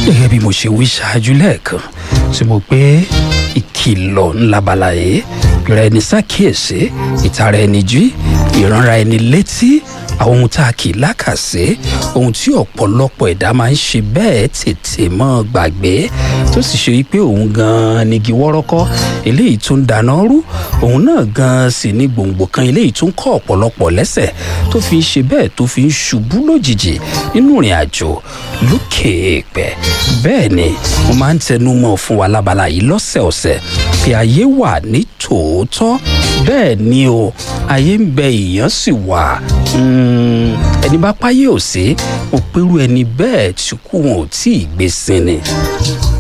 gẹ́gẹ́ bí mo ṣe wí ṣáájú lẹ́ẹ̀kan tí mo pé ìkìlọ̀ ńlábala yìí ìra ẹni ṣàkíyèsí ìtara ẹni jí ìránra ẹni létí àwọn ohun tá a kì í lákàsí ohun tí ọ̀pọ̀lọpọ̀ ẹ̀dá máa ń ṣe bẹ́ẹ̀ tètè mọ́ gbàgbé tó sì ṣe wípé òun gan-an nigi wọ́rọ́kọ́ eléyìí tó ń dáná rú òun náà gan-an sì ní gbòǹgbò kan eléyìí tó ń kọ́ ọ̀pọ̀lọpọ̀ lẹ́sẹ̀ tó fi ń ṣe bẹ́ẹ̀ tó fi ń ṣubú lójijì nínú ìrìn àjò lókè èèpẹ̀ bẹ́ẹ̀ ni mo máa ń tẹnu mọ́ fún wa lábala yìí lọ́sẹ̀ọ̀sẹ̀ pé ayé wà ní tòótọ́ bẹ́ẹ̀ ni o ayé ń bẹ èèyàn sì wà ẹni bá páyé ò sí mo pẹ́rù ẹni bẹ́ẹ̀ tí kú wọn ò tí ì gbé sin ni